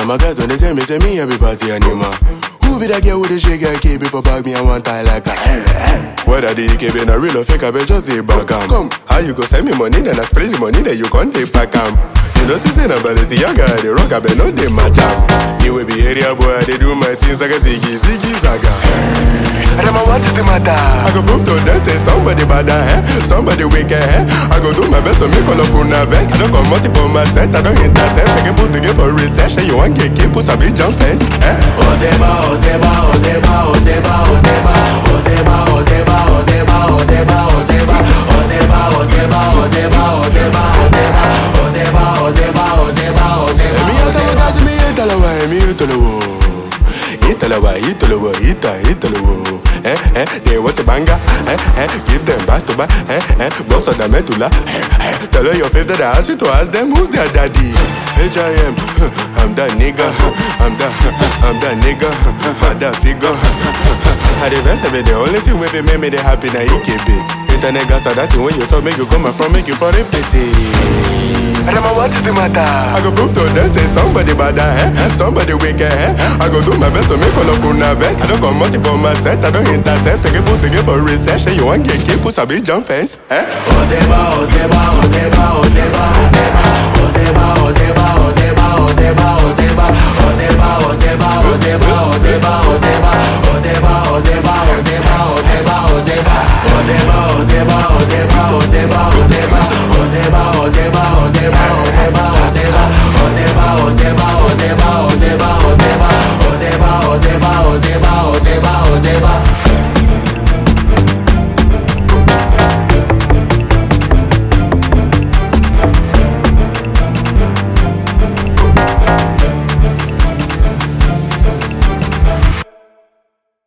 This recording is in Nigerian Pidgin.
of my guys when they tell me, say me every party animal. Who be that girl with the shake and keep it for bag me and one tie like that? Whether the EKB na real or fake, I bet just say back am. Come, how you go send me money, then I spray the money, then you can't take back am. You know, since I'm about to see young guy, they rock, I bet no they match am. Me will be area boy, they do my things like a ziggy, ziggy, zaga. Rema, what is the matter? I go prove to them say somebody bad eh? somebody wicked eh? I go do my best to make all of una vex. I don't come out for my set, I don't intercept. I can put together for research. Say you want get keep put a big jump fence. Eh? Ozeba, Ozeba, Ozeba, Ozeba, Ozeba, Ozeba, Ozeba, Ozeba, Ozeba, Ozeba, Ozeba, Ozeba, Ozeba, Ozeba, Ozeba, Ozeba, Ozeba, Ozeba, Ozeba. Emi atalawa, emi atalawa, emi atalawa. Italawa, Italawa, Ita, Italawa. Eh, eh, they want a banger. Eh, eh, give them back to back. Eh, eh, boss of the medulla. Eh, eh, tell her your favorite that I asked you to ask them who's their daddy. H.I.M. I'm that nigga. I'm that, I'm that nigga. I'm that figure. I the best of it, the only thing with it make me the happy na EKB. Internet gas are that thing when you talk, make you come from, make you for a pity. Rema, what is the matter? I go prove to them say somebody bad eh? somebody wicked eh? I go do my best to make all of una vex. I don't come out for my set, I don't intercept. I can put together for research. Say you want get keep put a big jump fence. Eh? Ozeba, Ozeba, Ozeba, Ozeba, Ozeba, Ozeba, Ozeba, Ozeba, Ozeba, Ozeba, Ozeba,